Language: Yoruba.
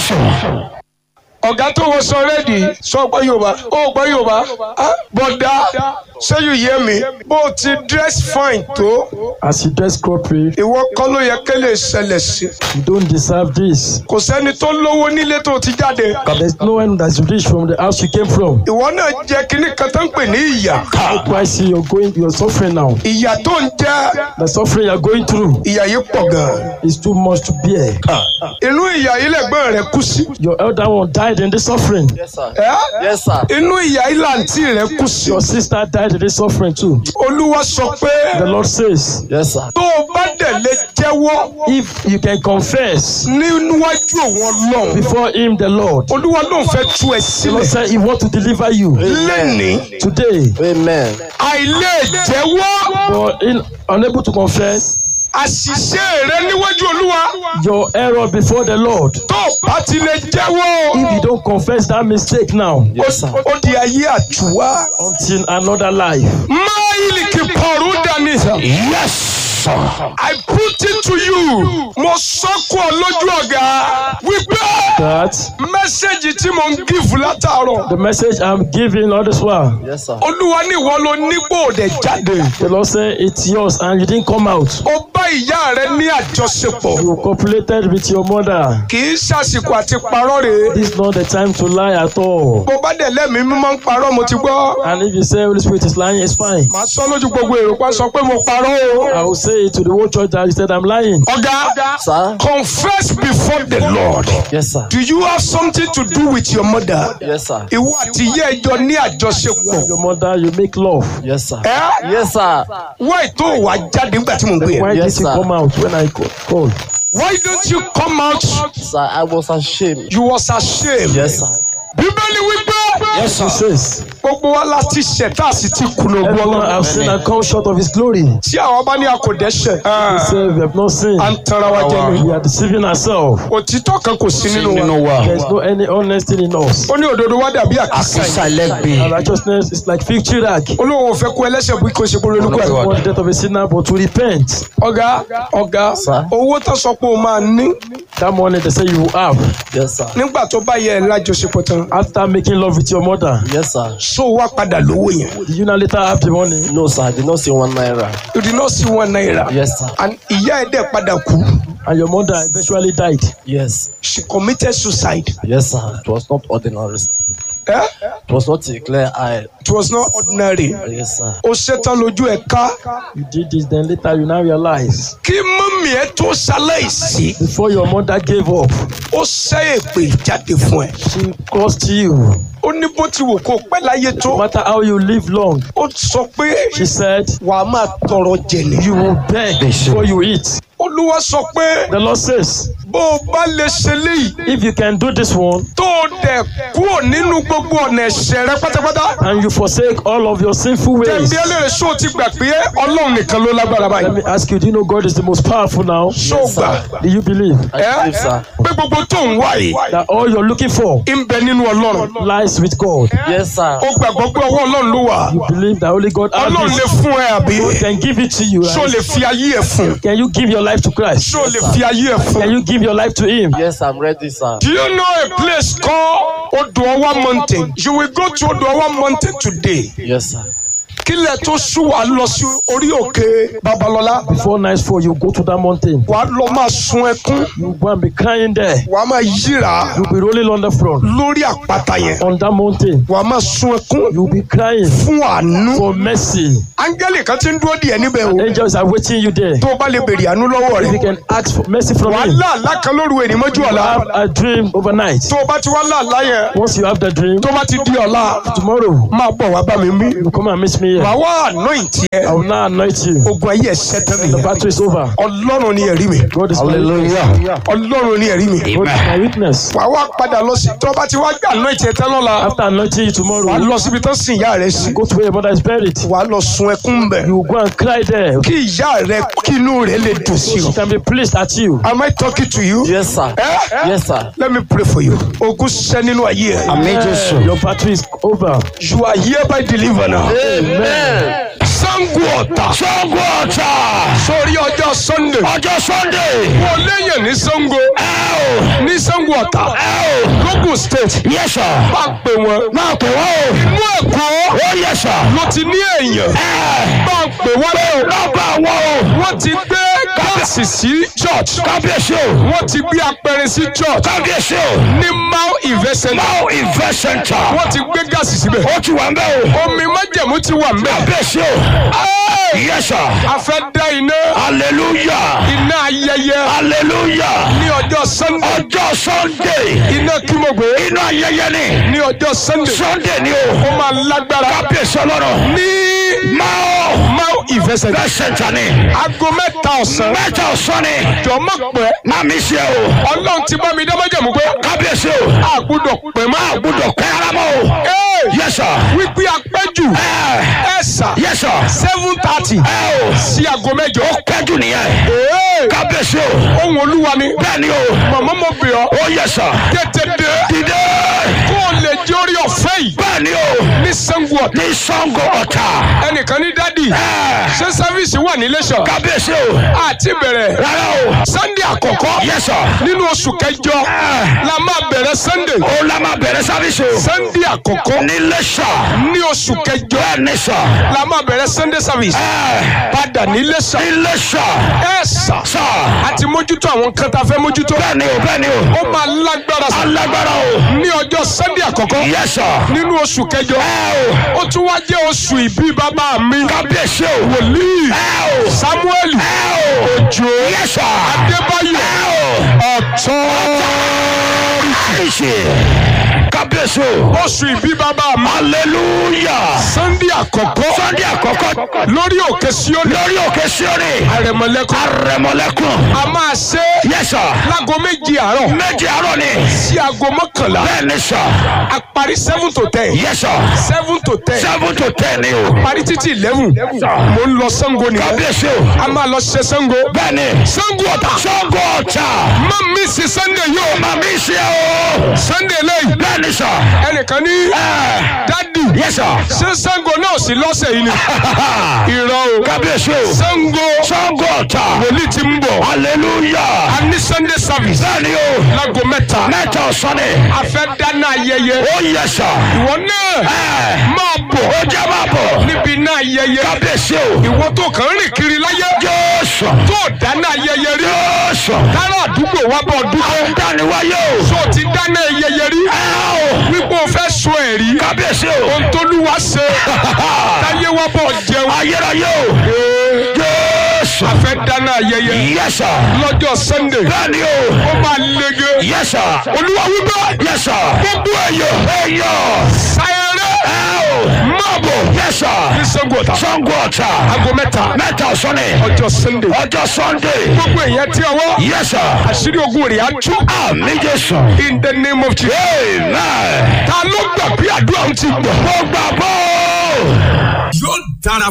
jésù. ọ̀gá tó wọ sọ rẹ́dì sọ gbọ́ yorùbá ó gbọ́ yorùbá Ah, bọ̀dá ṣé you hear me bó o ti dress fine tó As you dress corporate, ìwọ kọ́ ló yẹ kí lè ṣẹlẹ̀ sí you don't deserve this. kò sẹ́ni tó lówó nílé tó ti jáde There's no one that's rich from the house you came from. ìwọ náà jẹ kínní kan tó ń pè ní ìyà That's why I see you're going, you're suffering now. ìyà tó ń jẹ The suffering you're going through ìyà yìí pọ̀ gan is too much to bear. inú ìyà yìí lẹ́gbọ́n rẹ̀ kú sí Your elder one died in this suffering. Yes, sir. ẹ́ Yes, sir. inú ìyà yìí làǹtí rẹ̀ kú sí Your sister died in this suffering too. olúwa sọ pé The Lord says, Yes, sir. tó o bá dẹ̀ lè jẹ́wọ́ if you can confess níwájú òun ọlọ́run before Him, the Lord, olúwa ló ń fẹ́ tú ẹ the Lord sílẹ̀ said He wants to deliver you lẹ́nìí today. Amen. àìlè jẹ́wọ́ But in, unable to confess àṣìṣe rẹ níwájú olúwa your error before the Lord, tó o bá ti lè jẹ́wọ́ if you don't confess that mistake now, Yes, sir. ó di ayé àtúwá. until another life. máìlì kì pọ̀rù dání. yes sir. I put it to you. mo sọ́kù ọ lójú ọ̀gá wípé That mẹ́sẹ̀gì tí mo ń gífù látàárọ̀ the message I'm giving all this while, Yes, sir. olúwa ní ìwọ ló nípò òde jáde. the Lord said it's yours and you didn't come out. ó bá ìyá rẹ ní àjọṣepọ̀. You copulated with your mother. kì í ṣàsìkò àti parọ́ rèé. This is not the time to lie at all. bó bá dẹ̀ lẹ́mìí mímọ́ ń parọ́ mo ti gbọ́. And if you say Holy Spirit is lying, it's fine. màá sọ lójú gbogbo èrò pa sọ pé mo parọ́ o. I will say it to the whole church that you said I'm lying. ọ̀gá Sir. confess before the Lord. Yes, sir. Do you have something to do with your mother? Yes, sir. ìwọ àti ìyá ẹjọ ní àjọṣepọ̀. Your mother, you make love. Yes, sir. ẹ Yes, sir. why tó wà jáde nígbà tí mo ń gbé Why yẹn. Yes, did you sir. come out when I ca- called? why don't you come out. Sir, I was ashamed. you was ashamed. Yes, sir. bíbélì wípé. yes He sir. says, gbogbo wa láti ṣẹ̀ tá a sì ti kùnà ògùn Everyone have ọlọ́run. sinned and come short of His glory. tí àwọn bá ní a kò dẹ́ṣẹ̀. He said, We have not sinned. à ń tanra wa jẹ ni. We are deceiving ourselves. òtítọ́ kan kò sí nínú wa. nínú wa. There is no any honesty in us. ó ní òdodo wa dàbí àkísà yìí. àkísà Our lẹ́gbẹ̀ẹ́. righteousness is like fig tree rag. olóhùn ò fẹ́ kó ẹlẹ́ṣẹ̀ bí kò ṣe kó lórí We kú want the death of a sinner, but to repent. ọ̀gá ọ̀gá Sir. owó tó sọ pé o máa ní That money they say you will have Yes, sir. nígbà tó bá yẹ ẹ lájọṣepọ̀ tán after making love with your mother. Yes, sir. so wá padà lówó yẹn. Did you now later have the money? No, sir. I did not see one naira. you did not see one naira. Yes, sir. and ìyá ẹ̀ dẹ̀ padà kú. And your mother eventually died. Yes. she committed suicide. Yes, sir. It was not ordinary. sir. Eh? It was not a clear eye. it was not ordinary. Yes, sir. ó ṣetán lójú ẹ̀ ká. You did this, then later you now realize. kí mọ́mí ẹ tó ṣaláìsí. Before your mother gave up, ó ṣẹ́ èpè jáde fún ẹ. she cursed you. ó ní bó ti wò kó pẹ́ láyé tó. No matter how you live long, ó sọ pé she said, wà á máa tọrọ jẹ ni. you will beg before you eat. olúwa sọ pé The Lord says, bó o bá lè ṣe léyìí if you can do this one tó o dẹ̀ kúrò nínú gbogbo ọ̀nà ẹ̀ṣẹ̀ rẹ pátápátá. and you forsake all of your sinful ways, tẹ̀mí ẹlẹ́rìí sọ ti gbà pé ọlọ́run nìkan ló lágbára let báyìí. me ask you, do you know God is the most powerful now? so gbà Do you believe I believe, sir. pé gbogbo tó ń wá yìí that all you're looking for ń bẹ nínú ọlọ́run. lies with God? Yes, sir. ó gbàgbọ́ pé ọwọ́ ọlọ́run ló wà. You believe that only God has ọlọ́run lè this. fún ẹ àbí. God can give it to you. ṣó Right? lè fi ayé ẹ fún. Can you give your life to Christ? ṣó lè fi ayé ẹ Can fún. you give your life to Him? Yes, I'm ready, sir. Do you know a place called Odoawa Mountain? You will go to Odoawa Mountain today. Yes, sir. Kílẹ̀ tó ṣú wàá lọ sí orí òkè Babalọ́lá. Before nightfall, you go to that mountain. Wàá lọ máa sun ẹkún. You go and be crying there. Wàá máa yíra You'll be rolling on the front lórí àpáta yẹn. on that mountain. Wàá máa sun ẹkún You'll be crying fún àánú. for mercy. Áńgẹ́lì kan ti ń dúró díẹ̀ níbẹ̀ o. Angels are waiting you there. Tó o bá lè béèrè àánú lọ́wọ́ If you rẹ̀. can ask for mercy from Wàá Him, láàlá kan lóru èrè mọ́jú ọ̀la. have a dream overnight. Tó o bá ti wá láàlá yẹn. Once you have the dream, Tó o bá ti di ọ̀la. tomorrow Máa bọ̀ wá bá mi mí. you come and meet me here. Wàá wá anoint I yẹ. will now anoint you. Ogun ayé ẹ̀ ṣẹ́tẹ́ The nìyẹn. battle is over. Ọlọ́run ni ẹ̀rí mi. God is my witness. hallelujah. Ọlọ́run ni ẹ̀rí mi. God is my witness. Wàá wá padà lọ sí tó o bá ti wá gbà anoint yẹn tán lọ́la. After anointing you Wàá tomorrow, lọ síbi tán sin ìyá rẹ sí. go to where your mother is buried. Wàá lọ sun ẹkún bẹ̀. You go and cry there. Kí ìyá rẹ kí inú rẹ lè dùn sí She o. can be pleased at you. Am I talking to you? Yes, sir. Eh? Yes, sir. Let me pray for you. Ogun ṣẹ́ nínú ayé ẹ̀. àmín Eh, jésù. Your battle is over. You are hereby delivered now. Amen. Psalm Sango Ọ̀tà. Sango Ọ̀tà. sórí ọjọ́ sunday Ọjọ́ Sunday. mo léyìn ní sango Ẹ o. ní sango ọ̀tà Ẹ o. logun state Yes sir. bá ń pè wọ́n Máa pè wọ́n o. inú ẹ̀kọ́ Ó yes sir. ló ti ní èèyàn Ẹ. bá ń pè wọ́n lẹ́yìn Nọ́mbà wọn o. wọ́n ti gbé gáàsì sí church Kábíyèsí o. wọ́n ti gbé apẹ̀rẹ̀ sí church Kábíyèsí o. ní mount event center Now invest center. wọ́n ti gbé gáàsì síbẹ̀ Ó ti wà ń bẹ́ o. omi májẹ̀mú ti wà ńbẹ̀ Kábíyèsí o. Ẹ́ẹ̀! Yes sir. a fẹ́ dá iná Hallelujah. iná ayẹyẹ Hallelujah. ní ọjọ́ sunday Ọjọ́ Sunday. iná kí mo gbé Inú ayẹyẹ ni. ní ọjọ́ sunday Sunday ni ó o. máa lágbára Kábíyèsí ọlọ́run. ní Máa mount event center invest center ni. aago mẹ́ta ọ̀sán Mẹ́ta ọ̀sán ni. jọ̀mọ́ pẹ́ Má mi ṣe o. ọlọ́run ti bá mi dá májẹ̀mú pé Kábíyèsí o. a gbọ́dọ̀ pẹ́ mọ́ Gbúdọ̀ pẹ́ ara mọ́ o. Ẹ́ẹ̀! Yes sir. wípé apẹ́jù Ẹ ẹ̀sà Yes sir. seven thirty Ẹ o. sí aago mẹ́jọ. Pẹ́jù nìyẹn. Ee! Kábíyèsí o. ohun olúwa ni Bẹ́ẹ̀ ni o. màmá mo bẹ̀ ọ́ Ó yes sir. tètè dé Dìde. kó o lè jẹ́ orí ọ̀fẹ́ yìí Bẹ́ẹ̀ ni o. ní sango ọ̀tá. Ní Sango Ọ̀tà. ẹnìkan ní dádì Ẹ. ṣé sáfíìsì wà ní Iléṣà Kábíyèsí o. àti bẹ̀rẹ̀ Rárá o. sunday àkọ́kọ́ Yes sir. nínú oṣù kẹjọ Ẹ. la máa bẹ̀rẹ̀ sunday Ó la máa bẹ̀rẹ̀ sáfíìsì o. sunday àkọ́kọ́ Ní Iléṣà. ní oṣù kẹjọ Bẹ́ẹ̀ ni sà. la máa bẹ̀rẹ̀ sunday service Ẹ. padà ní Iléṣà Ní Iléṣà. ẹ sà Sà. àti mójútó àwọn nǹkan tá a fẹ́ mójútó Bẹ́ẹ̀ ni o. Bẹ́ẹ̀ ni o. ó máa lágbára sí Alágbára o. ní ọjọ́ sunday àkọ́kọ́ Yes sir. nínú oṣù kẹjọ Ẹ o. ó tún wá jẹ́ oṣù ìbí bàbá mi Kábíyèsí o. wòlíì Ẹ o. samuel Ẹ o. òjò Yes sir. adébáyọ̀ Ẹ o. ọ̀tọ́ Ìṣe. Kábíyèsí o. oṣù ìbí bàbá mi Hallelujah. sunday àkọ́kọ́ Sunday àkọ́kọ́ lórí òkè síónì lórí òkè Síónì. àrẹ̀mọ̀lẹ́kọ̀ Àrẹ̀mọ̀lẹ́kùn. a máa ṣe Yes sir. láago méjì àárọ̀ Méjì àárọ̀ ni. sí aago mọ́kànlá Bẹ́ẹ̀ ni sà. a parí seven to ten Yes sir. seven to ten Seven to ten ni o. parí títí eleven mo ń lọ sango nìyẹn Kábíyèsí o. a máa lọ ṣe sango Bẹ́ẹ̀ ni. sango ọ̀tà Sango Ọ̀tà. má mi sí sunday yóò Màmí ṣe o. sunday lẹ́yìn Bẹ́ẹ̀ ni sà. ẹnìkan ní Ẹ. dádì Yes sir. ṣé sango náà sí lọ́sẹ̀ yìí ni irọ́ o Kábíyèsí o. sango Sango Ọ̀tà. wòlíì ti ń bọ̀ Hallelujah. a ní sunday service Bẹ́ẹ̀ ni o. láago mẹ́ta Mẹ́ta ọ̀sán ni. a fẹ́ dáná ayẹyẹ Ó yẹ sà. ìwọ náà Ẹ. máa bọ̀ Ó jẹ́ máa bọ̀. níbi náà ayẹyẹ Kábíyèsí o. ìwọ tó kàn ń rìn kiri láyé Jésù. tó dáná ayẹyẹ rí Jésù. dáná àdúgbò wa bọ̀ dúpẹ́ Dániwáyé o. tó ti dáná ayẹyẹ rí Ẹ o. wípé o fẹ́ sọ ẹ̀rí Kábíyèsí o. ohun tóluwa ṣe táyé wa bọ̀ jẹun Ayérayé o. Jésù. a fẹ́ dáná ayẹyẹ Yes sir. lọ́jọ́ sunday Bẹ́ẹ̀ni o. ó máa lege Yes sir. olúwa wípé Yes sir. gbogbo èèyàn Eyọ̀. sáyẹrẹ Ẹ o. máa bọ̀ Yes sir. ní sango ọ̀tà Sango Ọ̀tà. aago mẹ́ta Mẹ́ta ọ̀sán ni. ọjọ́ sunday Ọjọ́ Sunday. gbogbo èèyàn tí ọwọ́ Yes sir. àṣírí ogun rẹ̀ á tú Àmì Jésù. in the name of jesus. Amen. ta ló gbà bí àdúrà ń ti gbà. Mo gbàgbọ́. yóò dára